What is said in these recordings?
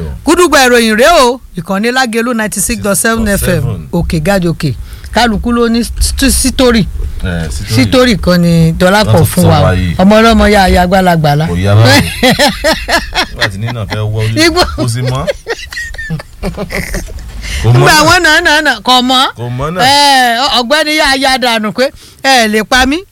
o. gúdúgbà ìròyìn rèé o ìkànnì lágẹ̀lú ninety six dot seven fm òkè gàjòkè kálukú ló ní st- sítórí ẹ sítórí kan ni dọ́lápọ̀ Láti fún sọ wa o. wáyé. ọmọ ọlọ́mọ yá ayá gbálagbàlá kò yá báyìí nígbà tí nínà fẹ́ wọlé Igbó. kò sí mọ́ kò mọ́ nígbà náà wọn náà náà náà kọ mọ́ kò mọ́ náà ẹ, ọ̀gbẹ́ni yá ayá dànù pé ẹ lè pa mí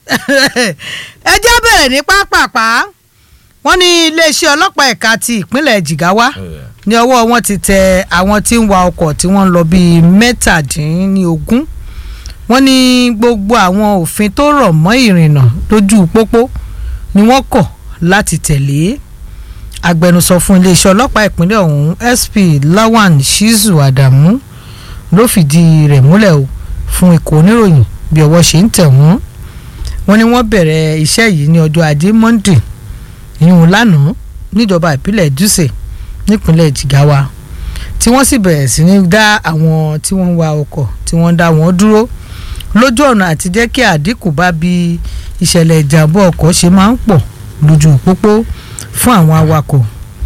ẹ jẹ́ bẹ̀rẹ̀ ní pápápá wọ́n ní iléeṣẹ́ ọlọ́pàá ẹ̀ka ti ìpínlẹ̀ Jigawa Ẹ, ní ọwọ́ wọn ti tẹ àwọn tí ń wa ọkọ̀ tí wọ́n ń lọ bíi mẹ́tàdínlógún wọ́n ní gbogbo àwọn òfin tó rọ̀ mọ́ ìrìnnà lójú pópó ni wọ́n kọ̀ láti tẹ̀lé agbẹnusọ fún iléeṣẹ́ ọlọ́pàá ìpínlẹ̀ ọ̀hún SP Lawan Shizu Adamu ló fìdí rẹ̀ múlẹ̀ o fún ikọ̀ oníròyìn bí ọwọ́ ṣe ń tẹ̀ wọ́n wọ́n ní wọ́n bẹ̀rẹ̀ iṣẹ́ yìí ní ọjọ́ ajé Monday ìyún lánàá níjọba ìpínlẹ̀ Dutse nípínlẹ̀ Jigawa tí wọ́n sì bẹ̀rẹ̀ sí ní dá àwọn tí wọ́n ń wa ọkọ̀ tí wọ́n ń dá wọn dúró lójú ọ̀nà àti jẹ́ kí àdínkù bá bí ìṣẹ̀lẹ̀ ìjàmbá ọkọ̀ ṣe máa ń pọ̀ lójú pópó fún àwọn awakọ̀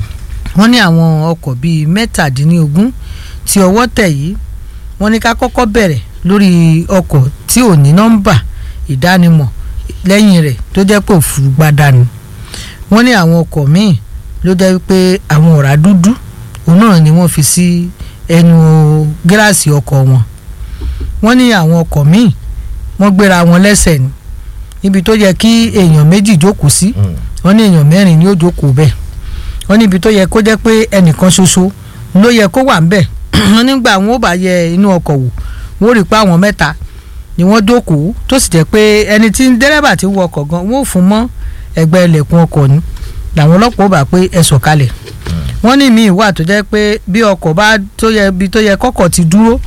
wọ́n ní àwọn ọkọ̀ bíi mẹ́tàdínlógún tí ọwọ́ tẹ̀ yìí wọ́n ní ká kọ́kọ́ bẹ̀rẹ̀ lórí ọkọ̀ tí ò ní nọ́mbà ìdánimọ̀ lẹ́yìn rẹ̀ tó jẹ́ pé òfurufú gbádànù wọ́n ní àwọn ọkọ̀ míì ló jẹ́ wípé àwọn ọ̀rá dúdú òun náà ni wọ́n fi sí ẹnu gíláàsì ọkọ̀ wọn wọ́n ní àwọn ọkọ̀ míì wọ́n gbéra wọn lẹ́sẹ̀ ni níbi tó yẹ kí èèyàn méjì jókòó sí mm, wọ́n ní èèyàn mẹ́rin ni ó jókòó bẹ́ẹ̀ wọ́n níbi tó yẹ kó jẹ́ pé ẹnìkan ṣoṣo ló yẹ kó wà ńbẹ̀ wọ́n nígbà wọn ò bá yẹ inú ọkọ̀ wò wọ́n rí i pé àwọn mẹ́ta ni wọ́n jókòó tó sì jẹ́ pé ẹni tí dẹ́rẹ́bà ti wọ ọkọ̀ gan wọ́n ò fún mọ́ ẹgbẹ́ ilẹ̀kùn ọkọ̀ ni làwọn ọlọ́pàá ò bá pé ẹ sọ̀kalẹ̀ wọ́n ní míì wà tó jẹ́ pé bí ọkọ̀ bá tó yẹ bí tó yẹ kọ́kọ̀ ti dúró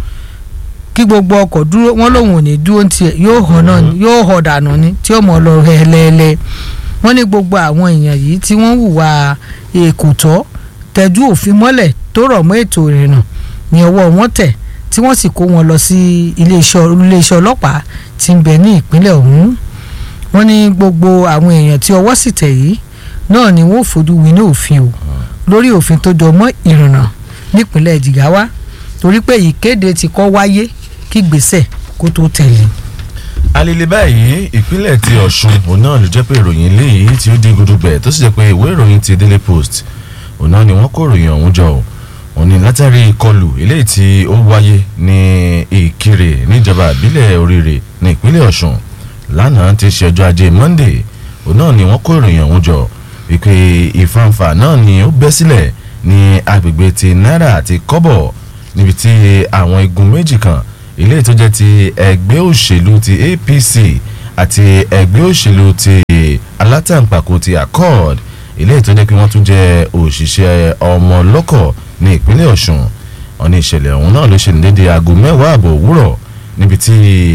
kí gbogbo ọkọ̀ dúró wọ́n lòun ò ní dúró ní tiẹ̀ yóò hàn náà ni yóò hàn dànù ni tí ó mọ̀ lọ hẹ́lẹ́lẹ́ wọ́n ní gbogbo àwọn èèyàn yìí tí wọ́n hùwà èkó tọ́ tẹ́jú òfin mọ́lẹ̀ tó rọ̀ mọ́ ètò ìrìnnà ní ọwọ́ wọn tẹ̀ tí wọ́n sì kó wọn lọ sí iléeṣẹ́ iléeṣẹ́ ọlọ́pàá tí ń bẹ ní ìpínlẹ̀ ọ̀hún wọ́n ní gbogbo àwọn èèyàn tí ọwọ́ sì tẹ̀ yìí náà ni wọ́n fojú winá òfin o lórí òfin tó jọ mọ́ ìrìnnà nípínlẹ̀ Jigawa torí pé ìkéde ti kọ́ wáyé kí gbèsè kó tó tẹ̀lé. alele báyìí ìpínlẹ̀ ti Ọ̀ṣun òun náà ló jẹ́ pé ìròyìn eléyìí tí ó di gudugbẹ̀ tó sì jẹ́ pé ìwé ìròyìn ti Daily Post òun náà ni wọ́n kó ìròyìn ọ̀hún jọ o òun ni látàrí ìkọlù eléyìí tí ó wáyé ní Ìkirè níjọba ìbílẹ̀ Oríire ní ìpínlẹ̀ Ọ̀ṣun lánàá ti ṣe ọjọ́ ajé Monday òun náà ni wọ́n kó ìròyìn ọ̀hún jọ wípé ìfanfà náà ni ó bẹ́ sílẹ̀ ní agbègbè ti náírà àti kọ́bọ̀ níbi tí àwọn igun méjì kan ilé tó jẹ́ ti ẹgbẹ́ òṣèlú ti APC àti ẹgbẹ́ òṣèlú ti alátàǹpàkò ti accord ilé tó jẹ́ pé wọ́n tún jẹ́ òṣìṣẹ́ ọmọ ọlọ́kọ̀ ní ìpínlẹ̀ Ọ̀ṣun ọ̀nà ìṣẹ̀lẹ̀ ọ̀hún náà ló ṣe ní dédé aago mẹ́wàá àbọ̀ òwúrọ̀ níbi tí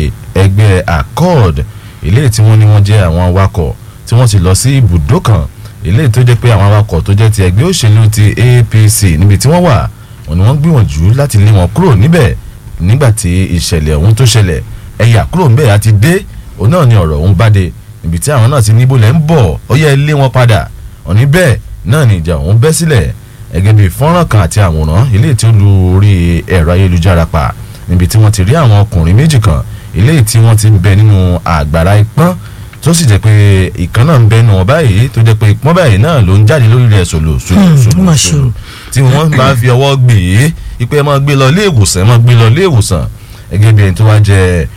ẹgbẹ́ accord ilé tí wọ́n ní wọ́n jẹ́ àwọn awakọ̀ tí wọ́n ti lọ sí ibùdó kan ilé tó jẹ́ pé àwọn awakọ̀ tó jẹ́ ti ẹgbẹ́ òṣèlú ti APC níbi tí wọ́n wà wọ́n ní wọ́n gbìyànjú láti lé wọn kúrò níbẹ̀ nígbà tí ìṣẹ̀lẹ̀ ọ̀hún tó ṣẹlẹ̀ ẹ̀yà kúrò ńbẹ̀ àti dé òun náà ni ọ̀rọ̀ ọ̀hún bá dé níbi tí àwọn náà ti níbo lẹ́ ń bọ̀ ó yẹ lé wọn padà òní bẹ́ẹ̀ náà ni ìjà ọ̀hún bẹ́ sílẹ̀ ẹgẹ́ bíi fọ́nrán kan àti àwòrán ilé tí ó lu orí ẹ̀rọ ayélujára pa níbi tí wọ́n ti rí àwọn ọkùnrin méjì kan ilé tí wọ́n ti ń bẹ nínú àgbàrá ipọ́n tó sì jẹ́ pé ìkan náà ń bẹ nù wọn báyìí tó jẹ́ pé ipọ́n báyìí náà ló ń jáde lórí rẹ̀ sòlò sòlò Hmm, sòlò mà sòlò ṣe. tí wọ́n bá fi ọwọ́ gbé e ipe ẹ máa gbé lọ ilé ìwòsàn ẹ máa gbé lọ ilé ìwòsàn gẹ́gẹ́ bí ẹni tó wá jẹ́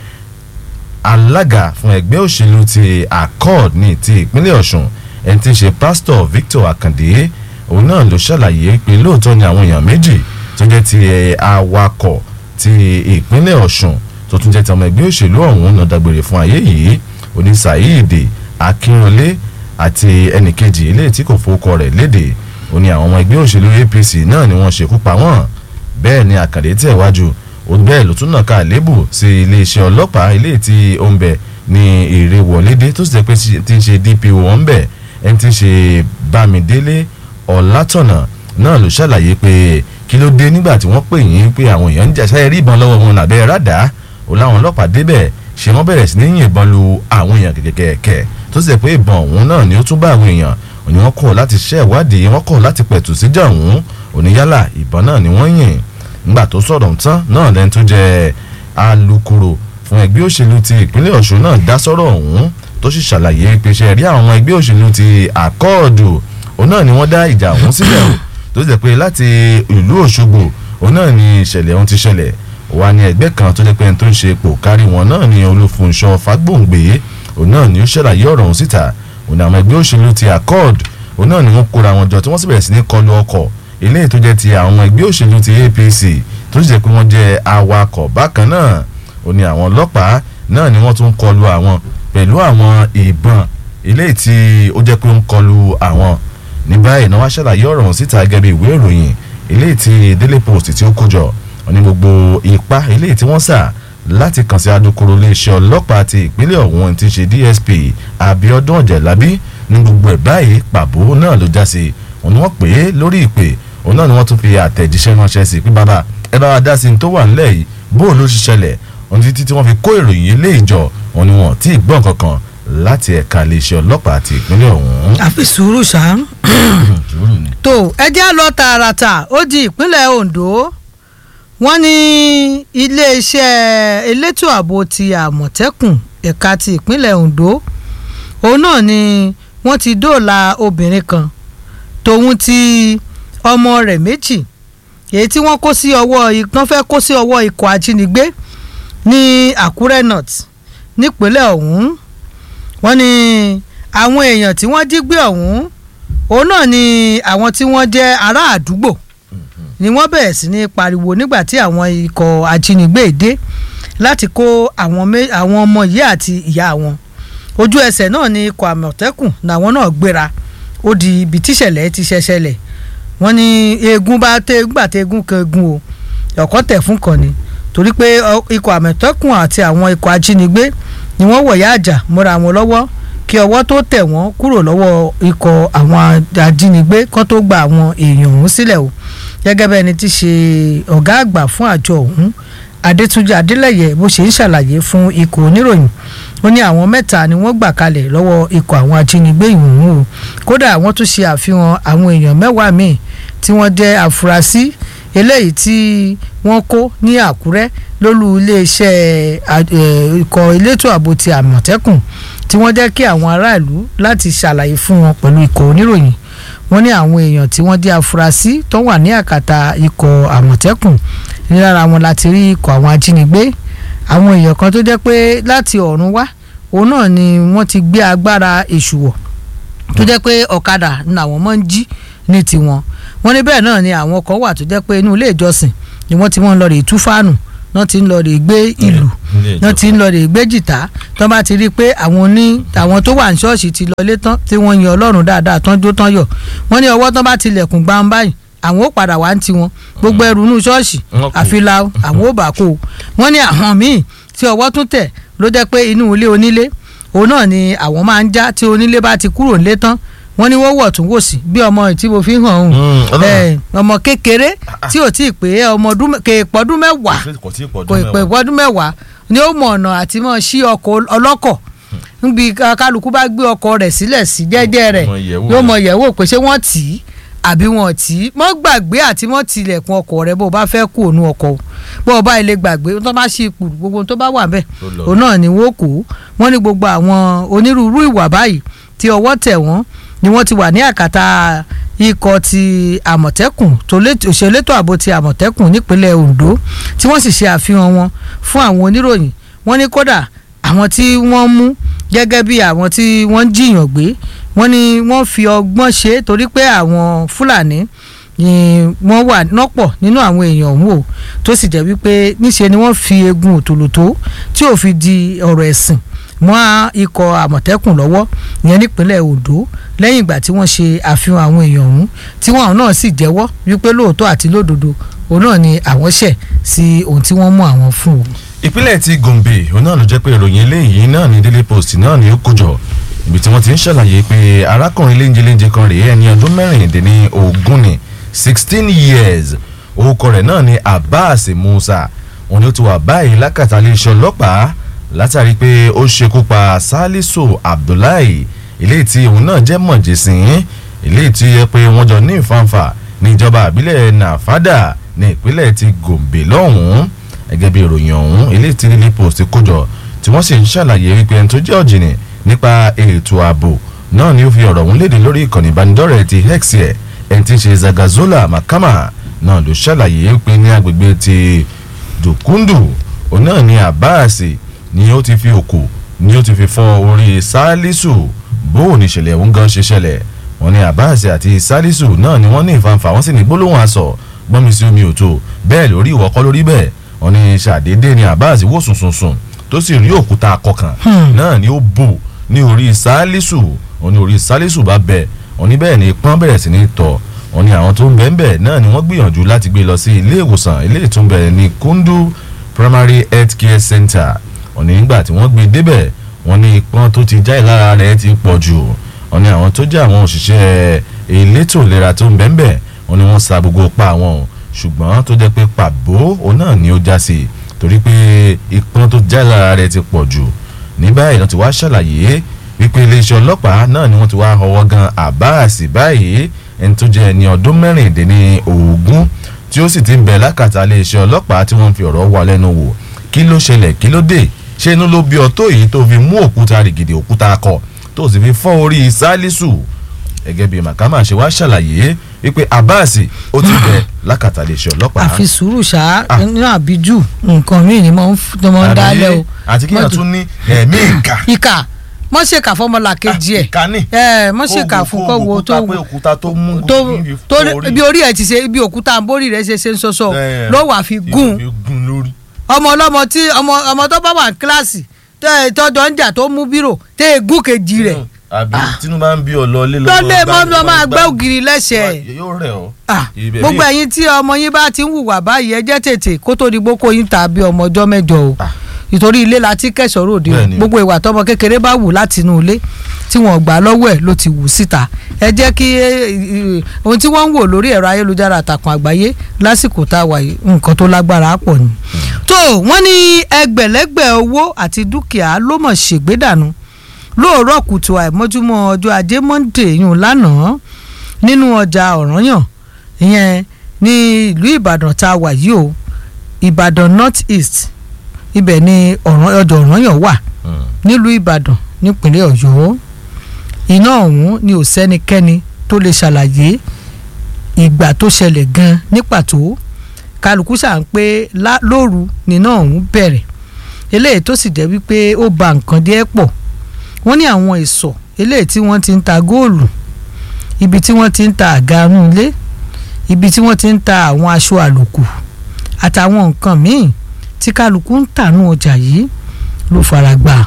alága fún ẹgbẹ́ òṣèlú ti accord ní ti ìpínlẹ̀ ọ̀ṣun ẹni tí ń ṣe pásítọ̀ victor akande òun náà ló ṣàlàyé pé lóòótọ́ ni àwọn èèyàn méjì tó jẹ́ ti ẹ̀, awakọ̀ ti ìpínlẹ̀ ọ̀ṣun tó tún jẹ́ ti ọmọ ẹgbẹ́ òṣèlú ọ̀hún náà dágbére fún ayé yìí oní saheed akínrọlé àti ẹnìkejì eléyìí tí kò fowókọ rẹ̀ léde ó ní àwọn ọmọ ẹgbẹ́ òṣèlú apc náà ni wọ́n ṣekú pa wọ́n bẹ́ẹ̀ ni àkàndé tẹ̀ wájú ó bẹ́ẹ̀ ló tún nàka àlébù sí iléeṣẹ́ ọlọ́pàá ilé tí ó ń bẹ ní èrè wọlédé tó sì jẹ́ pé tí ń ṣe dpo wọn ń bẹ ẹni tí ń ṣe bámidélé ọ̀làtọ̀nà náà ló ṣàlàyé pé kí ló dé nígbà tí wọ́n pè yín pé àwọn èèyàn ń jà sáyẹ rí ìbọn lọ́wọ́ wọn làbẹ́ rádà ó láwọn ọlọ́pàá débẹ̀ ṣé wọ́n bẹ̀rẹ̀ sí ní yìnbọn lu àwọn èèyàn kẹ̀kẹ́kẹ́ tó sì jẹ́ pé ìbọn ọ̀hún náà ni ó tún bá àwọn èèyàn òní wọ́n kọ̀ láti ṣe ìwádìí wọ́n kọ̀ láti pẹ̀tù síjà ọ̀hún oníyálà ìbọn náà ni wọ́n yìn nígbà tó sọ̀rọ̀ tán náà lẹ́ni tó jẹ́ alukoro fún ẹgbẹ́ òṣèlú ti ìpínlẹ̀ ọ̀ṣun náà dá sọ́rọ̀ ọ̀hún tó sì ṣàlàyé pé ṣe rí àwọn ẹgbẹ́ òṣèlú ti àkọọ̀dù òun náà ni wọ́n dá ìjà ọ̀hún sílẹ̀ o tó jẹ́ pé láti ìlú òṣogbo òun náà ni ìṣẹ̀lẹ̀ ọ̀hún ti ṣẹlẹ̀ wà ní ẹgbẹ́ kan tó jẹ́ pé ẹni tó ń ṣe ipò kárí wọn náà ni olúfunṣọ́ fagbóǹgbé òun náà ni ó ṣàlàyé ọ̀rọ̀ ọ̀hún síta òun ni àwọn ẹgbẹ́ òṣèlú ti accord òun náà ni wọ́n kóra wọn jọ tí wọ́n sì bẹ̀rẹ̀ sí ní kọlu ọkọ̀ eléyìí tó jẹ́ ti àwọn ẹgbẹ́ òṣèlú ti apc tó sì jẹ́ pé wọ́n jẹ́ awakọ̀ bákan náà òun ni àwọn ọlọ́pàá náà ni wọ́n tún kọlu àwọn pẹ̀lú àwọn ìbọn eléyìí tí ó jẹ́ pé ó ń kọlu àwọn ní báyìí náà wá ṣàlàyé ọ̀rọ̀ ọ̀hún síta gẹ́gẹ́ bí ìwé ìròyìn eléyìí tí daily post tí ó kó jọ ní gbogbo ipá eléyìí tí wọ́n sà láti kàn sí adókòrò iléeṣẹ́ ọlọ́pàá ti ìpínlẹ̀ ọ̀hún ti ṣe dsp abiodun ọ̀jẹ̀lábí ní gbogbo ẹ̀ báyìí pàbó náà ló já sí òun ni wọ́n pè é lórí ìpè òun náà ni wọ́n tún fi àtẹ̀jíṣẹ́ ránṣẹ́ sí pé bàbá ẹ bá wa dá sí ní tó wà nílẹ̀ yìí bóò ló ṣe ṣẹlẹ̀ òun títí tí wọ́n fi kó ìròyìn ilé ìjọ òun ni wọ́n tí ì gbọ́n kankan láti ẹ̀ka iléeṣẹ́ ọlọ́pàá ti ìpínlẹ̀ ọ̀hún. àfi sùúrù ṣá. sùúrù ni. tó ẹ jẹ́ lọ tààràtà ó di ìpínlẹ̀ ondo wọ́n ní iléeṣẹ́ elétò ààbò ti àmọ̀tẹ́kùn ẹ̀ka ti ìpínlẹ̀ ondo òun náà ni wọ́n ti dóòlà obìnrin kan tòun ti ọmọ rẹ̀ méjì èyí tí wọ́n kó sí ọwọ́ wọ́n fẹ́ kó sí ọwọ́ ikọ̀ ajínigbé ní àkúrẹ́ north nípínlẹ̀ ọ̀hún wọ́n ní àwọn èèyàn tí wọ́n jí gbé ọ̀hún òun náà ni àwọn tí wọ́n jẹ́ ará àdúgbò ni wọ́n bẹ̀rẹ̀ sí ní pariwo nígbà tí àwọn ikọ̀ ajínigbé dé láti kó àwọn ọmọ yìí àti ìyá wọn ojú ẹsẹ̀ náà ni ikọ̀ àmọ̀tẹ́kùn làwọn náà gbéra ó di ibi tíṣẹ̀lẹ̀ ti ṣẹṣẹlẹ̀ wọ́n ní eegun bá tẹ gbà tẹ eegun kan eegun o ọ̀kọ́ tẹ̀ fún kan ni torí pé ikọ̀ àmọ̀tẹ́kùn àti àwọn ikọ̀ ajínigbé ni wọ́n wọ̀yá àjà mọ́ra wọn lọ́wọ́ kí ọwọ́ tó tẹ̀ wọ́n kúrò lọ́wọ́ ikọ̀ àwọn ajínigbé kán tó gba àwọn èèyàn ọ̀hún sílẹ̀ o gẹ́gẹ́ bẹ́ẹ̀ ni ti ṣe ọ̀gá àgbà fún àjọ ọ̀hún adétúnjì adélẹ́yẹ bó ṣe ń ṣàlàyé fún ikọ̀ oníròyìn ó ní àwọn mẹ́ta ni wọ́n gbà kalẹ̀ lọ́wọ́ ikọ̀ àwọn ajínigbé ìhùn o kódà wọ́n tún ṣe àfihàn àwọn èèyàn mẹ́wàá míì tí wọ́n jẹ́ àfúrásì eléyìí tí wọ́n kó ní àkúrẹ́ lólú iléeṣẹ́ ikọ̀ elétò ààbò ti àmọ̀tẹ́kùn tí wọ́n jẹ́ kí àwọn aráàlú láti ṣàlàyé fún wọn pẹ̀lú ikọ̀ oníròyìn wọ́n ní àwọn èèyàn tí wọ́n jẹ́ afurasí tó wà ní àkàtà ikọ̀ àmọ̀tẹ́kùn lára wọn láti rí ikọ̀ àwọn ajínigbé àwọn èèyàn kan tó jẹ́ pé láti ọ̀run wá òun náà ni wọ́n ti gbé agbára èṣù wọ̀ tó jẹ́ pé ọ̀kadà ni àwọn máa ń jí ní tiwọn wọ́n ní bẹ́ẹ̀ náà ni àwọn kan wà tó jẹ́ pé inú ilé ìjọsìn ni wọ́n ti wọ́n lọ rè tú fáànù náà ti ń lọ rè gbé ìlú náà ti ń lọ rè gbé jìtá tó bá ti rí i pé àwọn ní àwọn tó wà ní ṣọ́ọ̀ṣì ti lọlé tán tí wọ́n yan ọlọ́run dáadáa tán jó tán yọ̀ wọ́n ní ọwọ́ tán bá tilẹ̀kùn gbàm báyìí àwọn ó padà wá ń tiwọn gbogbo ẹrù inú ṣọ́ọ̀ṣì àfilà àwọn ó bà kó o wọ́n ní àwọn míì tí ọwọ́ tún tẹ̀ ló jẹ́ pé inú ilé onílé òun náà ni àwọn máa ń já tí onílé bá ti kúrò nílé tán wọ́n ní wọ́n wọ̀ tún wò sí bí ọmọ tí mo fi hàn ọ́n ọmọ kékeré tí ò tí ì pé ọmọ kéèpọ̀dún mẹ́wàá kéèpọ̀dún mẹ́wàá ni ó mọ ọ̀nà àti mọ̀ sí ọkọ̀ ọlọ́kọ̀ níbi kálukú bá gbé ọkọ̀ rẹ̀ sílẹ̀ sí jẹ́jẹ́ rẹ̀ yóò mọ yẹ̀wò pé ṣé wọ́n tì í àbí wọn tì í mọ́ gbàgbé àti mọ́ tilẹ̀kùn ọkọ̀ rẹ̀ bó o bá fẹ́ kú òun ọkọ̀ bó o bá ilé gbàgbé tó bá ṣe ipò gbogbo tó bá wà bẹ́ẹ̀ òun náà ni wọ́n kó wọ́n ní gbogbo àwọn onírúurú ìwà báyìí tí ọwọ́ tẹ̀ wọ́n ni wọ́n ti wà ní àkàtà ikọ̀ ti àmọ̀tẹ́kùn òṣèlétò ààbò ti àmọ̀tẹ́kùn nípínlẹ̀ Ondo tí wọ́n sì ṣe àfihàn wọn fún àwọn oníròyìn wọ́n ní kódà àwọn tí wọ́n mú gẹ́gẹ́ bí àwọn tí wọ́n jiyàn gbé wọ́n ní wọ́n fi ọgbọ́n ṣe torí pé àwọn Fúlàní ni wọ́n wà nọ́pọ̀ nínú àwọn èèyàn ọ̀hún o tó sì jẹ́ wípé níṣe ni wọ́n fi egun òtòlótó tí ò fi di ọ̀rọ̀ ẹ̀sìn mọ́ ikọ̀ àmọ̀tẹ́kùn lọ́wọ́ ìyẹn nípínlẹ̀ Ondo lẹ́yìn ìgbà tí wọ́n ṣe àfihàn àwọn èèyàn ọ̀hún tí wọ́n náà sì jẹ́wọ́ wípé lóòótọ́ àti lódodo òun náà ni àwọn ṣẹ̀ sí ohun tí wọ́n mú àwọn fún o. ìpínlẹ̀ ti Gombe òun náà ló jẹ́ pé ìròyìn eléyìí náà ní Daily Post náà ni ó kójọ ibi tí wọ́n ti ń ṣàlàyé pé arákùnrin léńjeléńje kan rèé ẹni ọdún mẹ́rìndínlẹ́ ogún ni sixteen years orúkọ rẹ̀ náà ni Abbas Musa òun ni ó ti wà báyìí lákàtà iléeṣẹ́ ọlọ́pàá látàrí pé ó ṣekú pa Salisu Abdullahi eléyìí tí òun náà jẹ́ mọ̀jẹ̀sìn eléyìí tí yẹ pé wọ́n jọ ní ìfàǹfà níjọba àbílẹ̀ nàfàdà ní ìpínlẹ̀ ti gòmbè lọ́hùn-ún gẹ́gẹ́ bí ìròyìn ọ̀hún eléyìí tí Daily Post kójọ tí wọ́n sì ń ṣàlàyé wípé ẹni tó jẹ́ ọ̀jìnì nípa ètò ààbò náà ni ó fi ọ̀rọ̀ ọ̀hún léde lórí ìkànnì ìbánidọ́rẹ̀ẹ́ ti X ẹ̀ ẹni tí ń ṣe Zagazola Makama náà ló ṣàlàyé pé ní agbègbè ti Dùkúndù òun náà ni Abbas ni ó ti fi òkò ni ó ti fi fọ́ orí Sálísù bó ní ìṣẹ̀lẹ̀ òun gan ṣe ṣẹlẹ̀ wọ́n ní Abbas àti Sálísù náà ni wọ́n ní ìfanfà wọ́n sì ní gbólóhùn aṣọ gbọ́nmi sí omi òtó bẹ́ẹ̀ lórí ìwọ́kọ́ lórí bẹ́ẹ̀ wọ́n ní ṣàdédé ni Abbas wò sùnsùnsùn tó sì rí òkúta akọkàn náà ni ó bò ní orí Sálísù wọ́n ní orí Sálísù bá bẹ̀ wọ́n ní bẹ́ẹ̀ ni pọ́n bẹ̀rẹ̀ sí ní tọ̀ wọ́n ní àwọn tó ń bẹ́ẹ̀ bẹ́ẹ̀ náà ni wọ́n gbìyànjú láti gbé lọ sí ilé ìwòsàn ilé ìtúnbẹ̀ ní Kundu Primary Health Care Center wọ́n ní nígbà tí wọ́n gbé débẹ̀ wọ́n ní ipọ́n tó ti já ìlara rẹ̀ ti pọ̀ jù wọ́n ní àwọn tó jẹ́ àwọn òṣìṣẹ́ elétò ìlera tó ń bẹ́ẹ̀ bẹ́ẹ̀ wọ́n ní wọ́n sa gbogbo pa àwọn ṣùgbọ́n tó jẹ́ pé pàbó òun náà ni ó já sí torí pé ipọ́n tó já ìlara rẹ̀ ti pọ̀ jù ní báyìí wọ́n ti wá ṣàlàyé wípé iléeṣẹ́ ọlọ́pàá náà ni wọ́n ti wá ọwọ́ gan Abbas báyìí ẹni tó jẹ́ ẹni ọdún mẹ́rìndínlẹ́ ogún tí ó sì ti ń bẹ lákàtà iléeṣẹ́ ọlọ́pàá tí wọ́n fi ọ̀rọ̀ wà lẹ́nu wò kí ló ṣẹlẹ̀ kí ló dé ṣé inú ló bí ọ tó yìí tó fi mú òkúta rìgìdì òkúta akọ tó sì fi fọ́ orí Sálísù gẹ́gẹ́ bí Makama ṣe wá ṣàlàyé wípé Abbas ó ti bẹ lákàtà iléeṣẹ́ ọlọ́pàá. àfi sùúrù ṣá nínú àbíjù nǹkan míì ni mo ń dálẹ̀ o. àti kí yàn tún ní ẹ̀mí ìkà. ìkà mọ ṣèkà fọmọlà kejì ẹ ìkànnì ẹ mọ ṣèkà fún kọ wo tó pé òkúta tó mú tó tó ibi orí ẹ ti ṣe ibi òkúta borí rẹ ṣe ṣe ń sọsọ ló wà fi gún ọmọ ọlọmọ tí ọmọ ọmọ tó bá wà ní kíláàsì tọjọ ń jà tó mú bírò tẹ ẹ gún kejì rẹ. àbí tinubu bá ń bí ọ lọ lé lọ. lọ́lé mọ́ máa gbẹ́ ògiri lẹ́sẹ̀. yóò rẹ̀ ọ́. gbogbo ẹ̀yin tí ọmọ yín bá ti ń hùwà báyìí ẹ jẹ́ tètè kó tó di gbókò yín tàbí ọmọ ọjọ́ mẹ́jọ o ìtorí ilé la ti kẹsọ̀rọ̀ òde o gbogbo ìwà tọmọ kékeré bá wù láti inú ilé tí wọ́n gbà lọ́wọ́ ẹ̀ ló ti wù síta ẹ jẹ́ kí ohun tí wọ́n ń wò lórí ẹ̀rọ ayélujára àtàkùn àgbáyé lásìkò tá a wà yìí nǹkan tó lágbára pọ̀ ni. tó wọ́n ní ẹgbẹ̀lẹ́gbẹ̀ owó àti dúkìá ló mọ̀ ṣègbédànù lóòrọ̀ kùtù àìmọ́júmọ́ ọjọ́ ajé monde yùn lánàá nínú ọjà ọ̀rànyàn ìyẹn ní ìlú ìbàdàn tá a wà yìí o ìbàdàn north east ibẹ̀ ni ọ̀ràn ọjọ́ ọ̀rànyàn wà nílùú ìbàdàn nípínlẹ̀ ọ̀yọ́ iná ọ̀hún ni ò sẹ́nikẹ́ni tó lè ṣàlàyé ìgbà tó ṣẹlẹ̀ gan ní pàtó kálukú ṣà ń pé lóru níná ọ̀hún bẹ̀rẹ̀ eléyìí tó sì jẹ́ wípé ó ba nǹkan díẹ̀ pọ̀ wọ́n ní àwọn ìsọ̀ eléyìí tí wọ́n ti ń ta góòlù ibi tí wọ́n ti ń ta àga inú ilé ibi tí wọ́n ti ń ta àwọn aṣọ àlòkù àtàwọn nǹkan míì tí kálukú ń tànú ọjà yìí ló fara gbà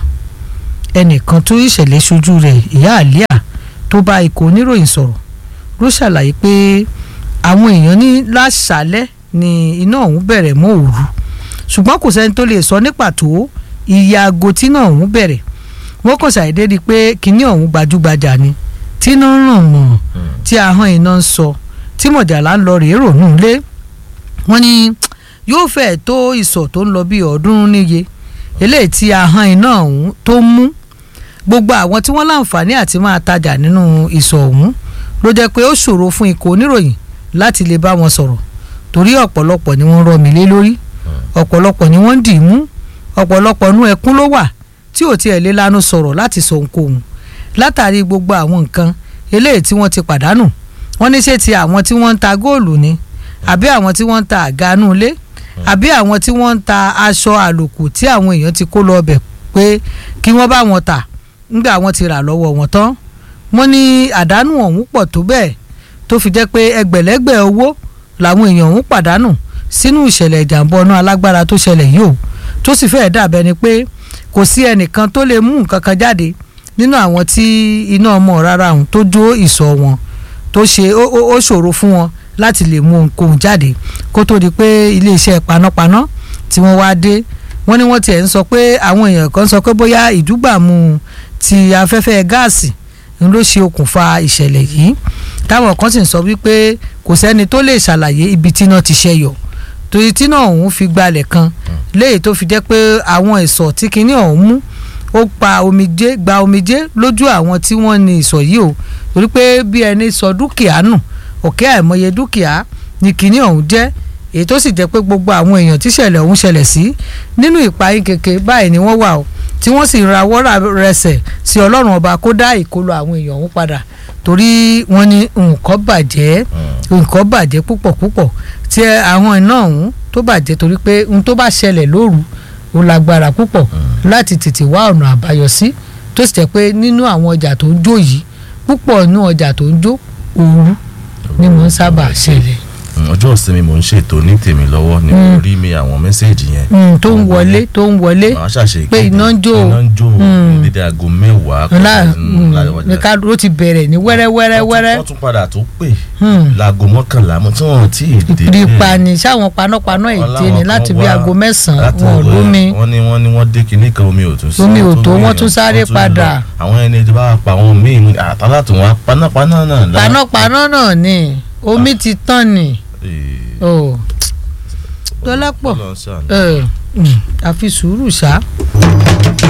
ẹnìkan tó ìṣẹ̀lẹ̀ ṣojú rẹ̀ ìyá àlíà tó bá ikọ̀ oníròyìn sọ̀rọ̀ ló ṣàlàyé pé àwọn èèyàn ní láṣálẹ́ ni iná ọ̀hún bẹ̀rẹ̀ mọ́ òru ṣùgbọ́n kò sẹ́ni tó lè sọ ní pàtó iye aago tí iná ọ̀hún bẹ̀rẹ̀ wọ́n kàn ṣàìdé di pé kinní ọ̀hún gbajúgbajà ni tí iná ń ràn mọ́ tí ahọ́n iná ń sọ tí mọ̀jàlá ń lọ rèé rònú lé wọ́n ní yóò fẹ́ẹ̀ tó ìsọ̀ tó ń lọ bí ọ̀ọ́dúnrún níye eléyìí tí ahọ́n iná ọ̀hún tó mú gbogbo àwọn tí wọ́n láǹfààní àti máa tajà nínú ìsọ̀ ọ̀hún ló jẹ́ pé ó ṣòro fún ikọ̀ oníròyìn láti lè bá wọn sọ̀rọ̀ torí ọ̀pọ̀lọpọ̀ ni wọ́n rọ mí lé lórí ọ̀pọ̀lọpọ̀ ni wọ́n ń dì í mú ọ̀pọ̀lọpọ̀ nú ẹkún ló wà tí ò tiẹ̀ lé lánú sọ̀rọ̀ láti sọ ohunkóhun látàrí gbogbo àwọn nǹkan eléyìí tí wọ́n ti pàdánù wọ́n ní ṣé ti àwọn tí wọ́n ń ta góòlù ni àbí àwọn tí wọ́n ń ta àgánú ilé àbí àwọn tí wọ́n ń ta aṣọ àlòkù tí àwọn èèyàn ti kó lọ ọbẹ̀ pé kí wọ́n bá wọn tà ńgbà wọ́n ti rà lọ́wọ́ wọn tán wọ́n ní àdánù ọ̀hún pọ̀ tó bẹ́ẹ̀ tó fi jẹ́ pé ẹgbẹ̀lẹ́gbẹ̀ owó làwọn èèyàn ọ̀hún pàdánù sínú ìṣẹ̀lẹ̀ ìjàmbá ọ̀nà alágbára tó ṣẹlẹ̀ yìí o tó sì fẹ́ẹ̀ dàbẹ́ ni pé kò sí ẹnìkan tó lè mú nǹkan kan jáde nínú àwọn tí iná ọmọ rárá ọ̀hún tó jó ìsọ̀ wọn tó ṣe ó ṣòro fún wọn láti lè mú ohunkóhun jáde kó tó di pé iléeṣẹ́ panápaná tí wọ́n wá dé wọ́n ní wọ́n tiẹ̀ ń sọ pé àwọn èèyàn kan sọ pé bóyá ìdúgbàmù ti afẹ́fẹ́ gáàsì ń ló ṣe okùnfà ìṣẹ̀lẹ̀ yìí táwọn kan sì ń sọ wípé kò sẹ́ni tó lè ṣàlàyé ibi tí iná ti ṣẹyọ torí tí náà òun fi gbalẹ̀ kan léyìí tó fi jẹ́ pé àwọn ìsọ̀ tí kinní ọ̀hún mú ó pa omijé gba omijé lójú àwọn tí wọ́n ní ìsọ̀ yìí o torí pé bí ẹni sọ dúkìá nù ọ̀kẹ́ àìmọye dúkìá ní kinní ọ̀hún jẹ́ èyí tó sì jẹ́ pé gbogbo àwọn èèyàn tíṣẹ̀lẹ̀ ọ̀hún ṣẹlẹ̀ sí nínú ìpayín keke báyìí ni wọ́n wà o tí wọ́n sì rawọ́ rẹsẹ̀ sí ọlọ́run ọba kó dá ìkólọ àwọn èèyàn ọ̀hún padà torí wọ́n ní nǹkan bàjẹ́ nǹkan bàjẹ́ púpọ̀ púpọ̀ tí àwọn iná ọ̀hún tó bàjẹ́ torí pé ohun tó bá ṣẹlẹ̀ lóru ó lágbára púpọ̀ láti tètè wá ọ̀nà àbáyọ sí tó sì jẹ́ pé nínú àwọn ọjà tó ń jó yìí púpọ̀ nínú ọjà tó ń jó òru ni mo ń sábà ṣẹlẹ̀ ọjọ́ ìsinmi mò ń ṣètò ní tèmi lọ́wọ́ ni mo rí mi àwọn mẹ́sẹ̀gì yẹn. tó ń wọlé tó ń wọlé màá ṣàṣe pé iná ń jó iná ń jó ní dédé aago mẹ́wàá ní ká ló ti bẹ̀rẹ̀ ní wẹ́rẹ́ wẹ́rẹ́ wọ́n tún padà tó pè láago mọ́kànlá mo tí wọ́n ti dé. rí pani sáwọn panápaná ète ni láti bí aago mẹ́sàn-án wọn ò lómi. wọ́n ní wọ́n ní wọ́n dé kinní kan omi ò tún sí. omi ò tó wọ́n tún sáré padà. àwọn ẹni tí bá pa àwọn míì àtàlà tó wọn panápaná náà. panápaná náà ni omi ti tán ni dọ́lápọ̀ àfi sùúrù ṣá.